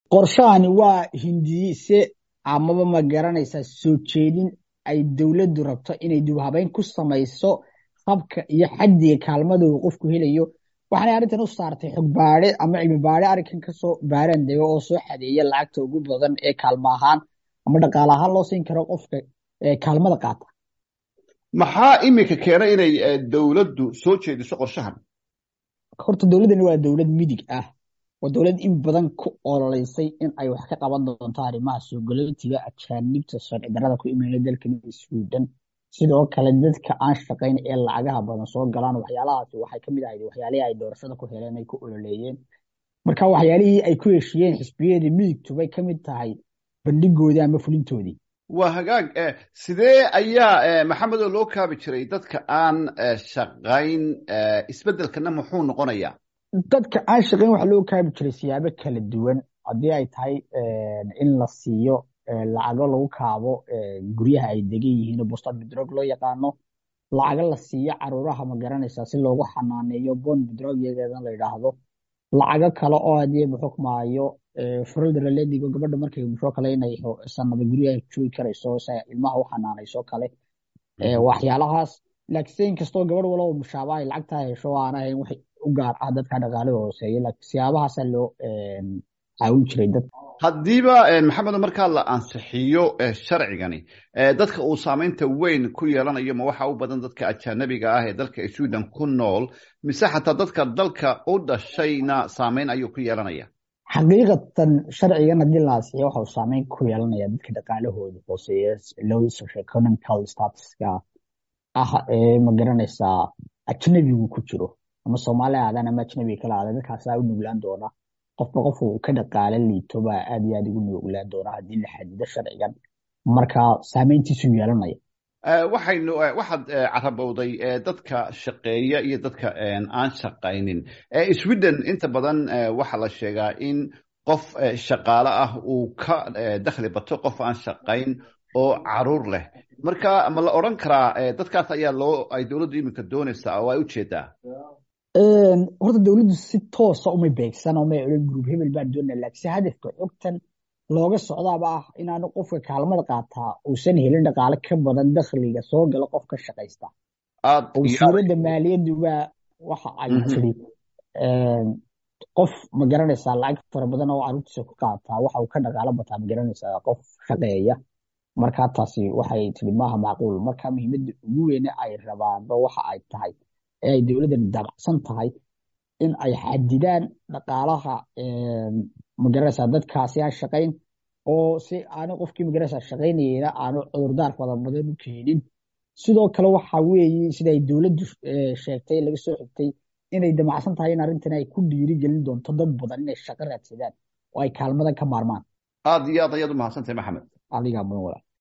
qorshahani waa hindiise amaba ma garanaysaa soo jeedin ay dowladdu rabto inay dibhabeyn ku samayso habka iyo xaddiga kaalmada uu qofku helayo waxaanay arrintan u saartay xog baade ama cilmi baade arrinkan kasoo baaraan dego oo soo xadeeya lacagta ugu badan ee kaalmo ahaan ama dhaqaale ahaan loo siin karo qofka kaalmada qaata maxaa iminka keenay inay dowladdu soo jeediso qorshahan horta dowladdani waa dowlad midig ah waa dowlad in badan ku ololeysay in ay wax ka qaban doonto arrimaha soo galootiga ajaanibta sharci darrada ku imaanaya dalkan sweden sidoo kale dadka aan shaqayn ee lacagaha badan soo galaan waxyaalahaasi waxay kamid ahayd waxyaalihii ay doorashada ku heleen ay ku ololeeyeen marka waxyaalihii ay ku heshiyeen xisbiyadii midigtu bay kamid tahay bandhigoodii ama fulintoodii waa hagaag sidee ayaa maxamedo loo kaabi jiray dadka aan shaqayn isbeddelkana muxuu noqonayaa dadka aan shaqayn waxaa loo kaabi jiray siyaabo kala duwan haddii ay tahay in la siiyo lacago lagu kaabo guryaha ay degan yihiin bostad bedrog loo yaqaano lacago la siiyo caruuraha ma garanaysaa si loogu xanaaneeyo bon bedrog iyageedan la yidhaahdo lacago kale oo haddii muxukmaayo furaldaraledigo gabadha markay muxuu kale inay sanada guryaha joogi karayso si ilmaha u xanaanayso kale waxyaalahaas laakiinse inkastoo gabadh walaba mushaaba ay lacagtaa hesho aan ahayn wax u gaar ah dadka dhaqaale hooseeya laakiin siyaabahaasa loo caawin jiray dad haddiiba maxamedo markaa la ansixiyo sharcigani dadka uu saamaynta weyn ku yeelanayo ma waxa u badan dadka ajaanabiga ah ee dalka sweden ku nool mise xataa dadka dalka u dhashayna saamayn ayuu ku yeelanaya xaqiiqatan sharcigan haddii la ansixiyo waxa uu saameyn ku yeelanaya dadka dhaqaalahooda hooseeya low socioeconomical statuska ah ee ma garanaysaa ajnabigu ku jiro ama soomaali aadan ama ajnabiga kala aadan dadkaasaa u nuglaan doona qofba qof uu ka dhaqaale liito baa aad iyo aad ugu nuglaan doona haddii la xadido sharcigan marka saameyntiisu yeelanaya waxaynu waxaad carabowday dadka shaqeeya iyo dadka aan shaqaynin sweden inta badan waxaa la sheegaa in qof shaqaale ah uu ka dakhli bato qof aan shaqayn oo caruur leh marka ma la odran karaa dadkaas ayaa loo ay dowladdu iminka doonaysaa oo ay u jeedaa horta dowladdu si toosa umay beegsan oo may odhan group hebel baan doonaa laakiinse hadafka xogtan looga socdaaba ah inaanu qofka kaalmada qaataa uusan helin dhaqaale ka badan dakhliga soo gala qofka shaqaysta wasiiradda maaliyadduba waxa ay tiri qof ma garanaysaa lacag fara badan oo caruurtiisa ku qaataa waxa uu ka dhaqaalo bataa ma garanaysaa qof shaqeeya marka taasi waxay tiri maaha macquul marka muhiimadda ugu weyne ay rabaanba waxa ay tahay ee ay dowladdan dabacsan tahay in ay xadidaan dhaqaalaha magaranaysaa dadkaasi aan shaqayn oo si aanu qofkii magaranaysaa shaqaynayena aanu cudurdaar fara badan u keenin sidoo kale waxa weeye sida ay dowladdu sheegtay laga soo xigtay inay damacsan tahay in arrintan ay ku dhiiri gelin doonto dad badan inay shaqo raadsadaan oo ay kaalmadan ka maarmaan aad iyo aad ayaad u mahadsantahay maxamed adigaa mudan walaal